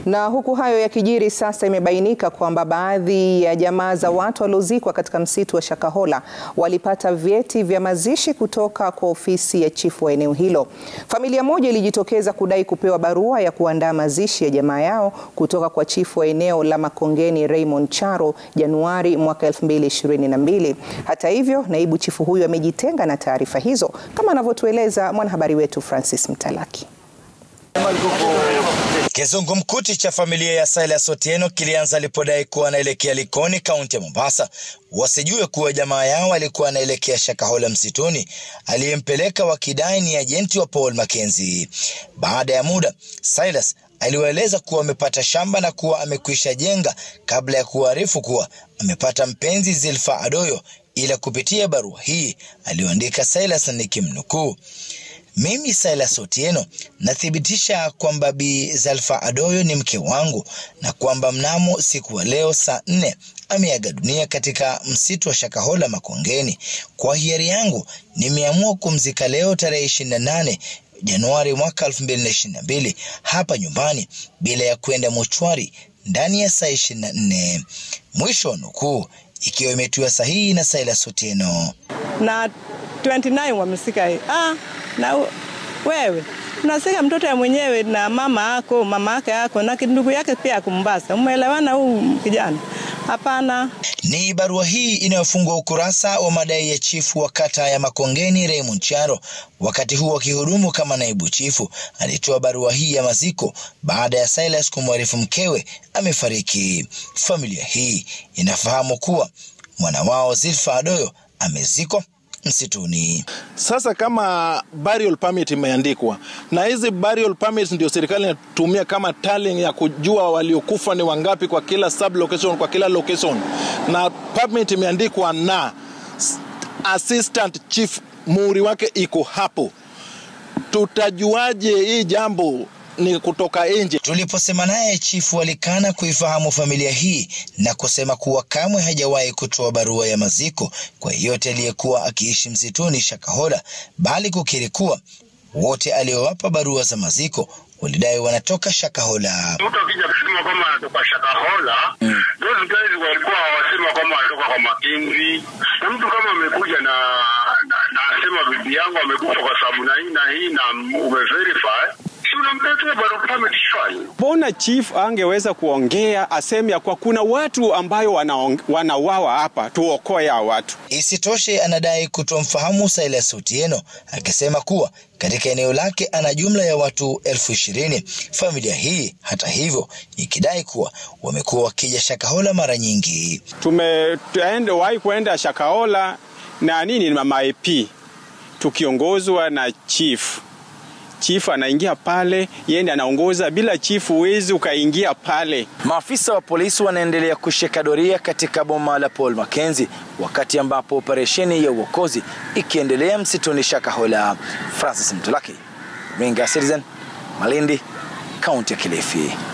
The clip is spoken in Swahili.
Na huku hayo yakijiri, sasa imebainika kwamba baadhi ya jamaa za watu waliozikwa katika msitu wa Shakahola walipata vyeti vya mazishi kutoka kwa ofisi ya chifu wa eneo hilo. Familia moja ilijitokeza kudai kupewa barua ya kuandaa mazishi ya jamaa yao kutoka kwa chifu wa eneo la Makongeni Raymond Charo Januari mwaka 2022. Hata hivyo, naibu chifu huyu amejitenga na taarifa hizo, kama anavyotueleza mwanahabari wetu Francis Mtalaki. Kizungumkuti cha familia ya Silas Otieno kilianza alipodai kuwa anaelekea Likoni, kaunti ya Mombasa, wasijue kuwa jamaa yao alikuwa anaelekea Shakahola msituni, aliyempeleka wakidai ni ajenti wa Paul Mackenzie. Baada ya muda, Silas aliwaeleza kuwa amepata shamba na kuwa amekwisha jenga kabla ya kuarifu kuwa amepata mpenzi Zilfa Adoyo, ila kupitia barua hii aliyoandika Silas nikimnukuu mimi Silas Otieno nathibitisha kwamba Bi Zalfa Adoyo ni mke wangu na kwamba mnamo siku wa leo saa nne ameaga dunia katika msitu wa Shakahola Makongeni. Kwa hiari yangu nimeamua kumzika leo tarehe 28 Januari mwaka 2022 hapa nyumbani bila ya kwenda mochwari ndani ya saa 24. Mwisho wa nukuu, ikiwa imetiwa sahihi na Silas Otieno na 29 wamesika ah, na wewe unasika mtoto ya mwenyewe na mama ako mama yake ako na ndugu yake pia kumbasa, umeelewana huu kijana? Hapana. Ni barua hii inayofungua ukurasa wa madai ya chifu wa kata ya Makongeni Raymond Charo, wakati huu akihudumu kama naibu chifu. Alitoa barua hii ya maziko baada ya Silas kumwarifu mkewe amefariki. Familia hii inafahamu kuwa mwana wao Zilfa Adoyo amezikwa msituni. Sasa kama burial permit imeandikwa na hizi burial permits ndio serikali inatumia kama tallying ya kujua waliokufa ni wangapi kwa kila sub location, kwa kila location, na permit imeandikwa na assistant chief, muhuri wake iko hapo, tutajuaje hii jambo ni kutoka nje. Tuliposema naye chifu alikana kuifahamu familia hii na kusema kuwa kamwe hajawahi kutoa barua ya maziko kwa yeyote aliyekuwa akiishi msituni Shakahola, bali kukiri kuwa wote aliowapa barua za maziko walidai wanatoka Shakahola. Mtu akija kusema kwamba anatoka Shakahola, those guys walikuwa wasema kwamba anatoka kwa Makenzi, na mtu kama amekuja na na, na asema bibi yangu amekufa kwa sababu na hii na hii na umeverify Mbona chief angeweza kuongea aseme ya kwa kuna watu ambayo wanauawa hapa, tuokoe hao watu. Isitoshe, anadai kutomfahamu Silas Otieno akisema kuwa katika eneo lake ana jumla ya watu elfu ishirini. Familia hii hata hivyo ikidai kuwa wamekuwa wakija Shakahola mara nyingi. Tumewahi kuenda Shakahola na nini na ma-IP tukiongozwa na chief chifu anaingia pale, yeye anaongoza. Bila chifu huwezi ukaingia pale. Maafisa wa polisi wanaendelea kushika doria katika boma la Paul Mackenzie, wakati ambapo operesheni ya uokozi ikiendelea msituni Shakahola. Francis Mtulaki, Ringa Citizen, Malindi, kaunti ya Kilifi.